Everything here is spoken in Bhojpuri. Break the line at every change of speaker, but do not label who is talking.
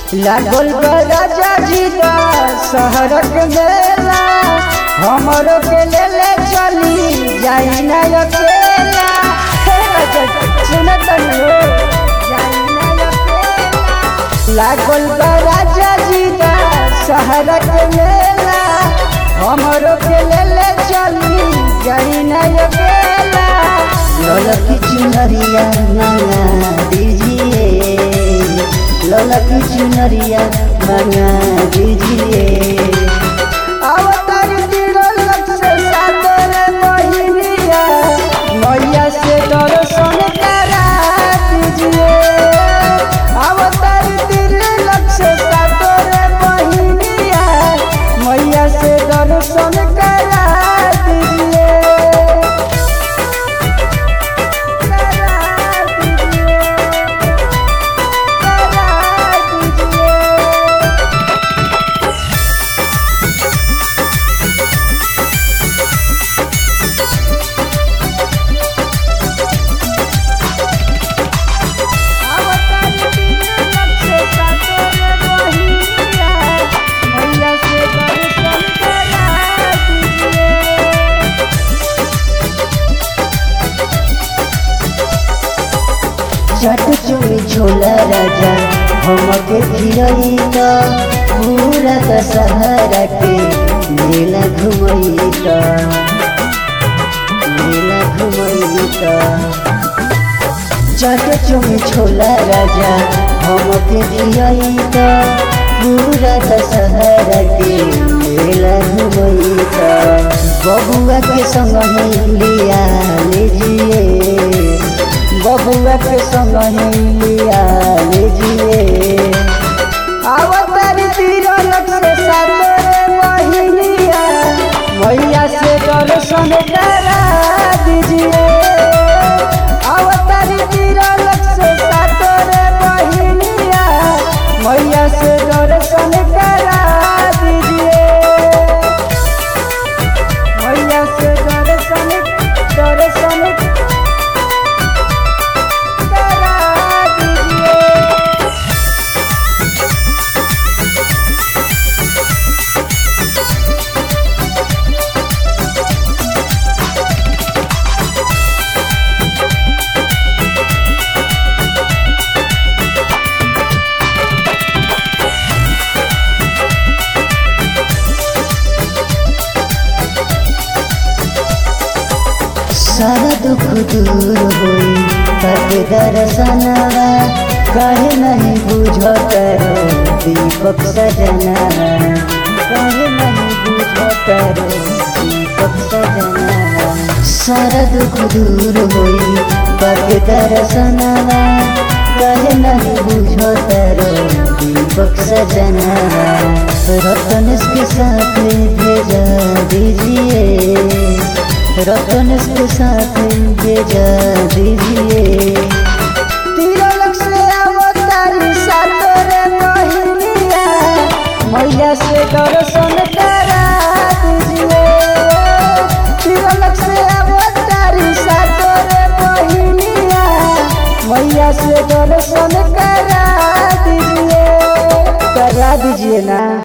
लागल बा राजा जी का शहरक मेला हमरो के ले ले चली जाई ना अकेला हे राजा जी, सुनत हो जाई ना अकेला लागल बा राजा जी का शहरक मेला हमरो के ले ले चली जाई ना अकेला
ललकी चुनरिया मंगा दीजिए ललकी चुनरिया मंगा दीजिए
अवतार तिरलक से सादर बहिनिया मैया से दर्शन करा दीजिए अवतार तिरलक से सादर बहिनिया मैया से दर्शन करा दीजिए करा दीजिए करा दीजिए
चट चुमी छोला राजा हमके खिलई त पूरा दशहरा के मेला घुमई त मेला घुमई त चट चुमी छोला राजा हमके खिलई त पूरा दशहरा के मेला घुमई त बबुआ के संग ही लिया लीजिए बबुआ के संग ही लिया लीजिए
अवतार तिरलक से सातरे बहिनिया मैया से दर्शन करा दीजिए अवतार तिरलक से सातरे बहिनिया मैया से दर्शन करा दीजिए मैया से दर्शन दर्शन करा दीजिए
सारा दुख दूर होई तब दर्शनवा कहे नहीं बुझत रो दीपक सजनवा कहे नहीं बुझत रो दीपक सजनवा सारा दुख दूर होई तब दर्शनवा कहे नहीं बुझत रो दीपक सजनवा रतन के साथ भेजा दीजिए रतन के साथ भेजा दीजिए
तिरलक से अवतारी सातरे बहिनिया मैया से दर्शन करा दीजिए तिरलक से अवतारी सातरे बहिनिया मैया से दर्शन करा दीजिए करा दीजिए ना